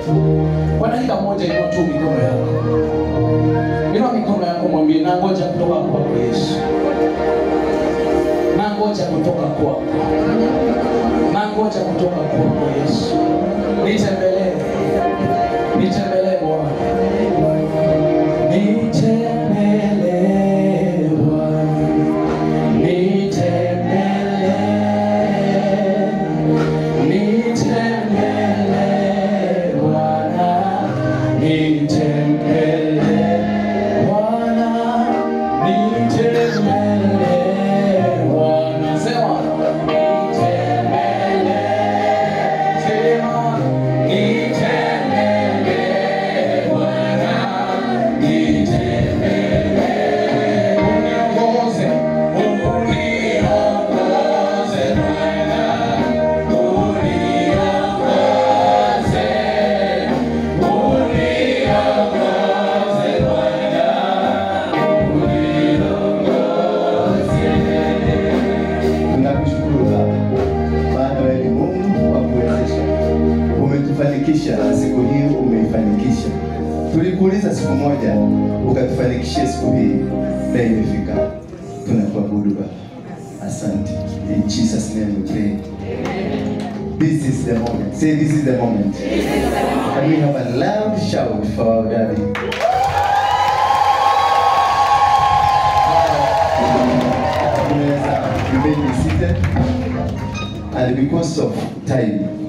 Kwa dakika moja inua tu mikono yako. Inua mikono yako mwambie na ngoja kutoka kwako Yesu. Na ngoja kutoka kwako. Na ngoja kutoka kwako Yesu. Nitembelee. Nitembelee Bwana. Nitembelee Bwana. Nitembelee. Nitembelee Bwana. Nitembelee Bwana. Nitembelee Bwana. Sema. Nitembelee. Sema. Nitembelee Bwana. Nitembelee. Uniongoze. Uniongoze Bwana. Uniongoze. Uniongoze Bwana. Tunakushukuru Baba, maana wewe ni Mungu wa kuwezesha. Umetufanikisha siku hii, umeifanikisha. Tulikuuliza siku moja, ukatufanikishia siku hii, na imefika. Tunakuabudu Baba, asante. In Jesus name we pray. This is the moment. Say this is the moment. Can we have a loud shout for our daddy? Tunaweza remain seated and because of time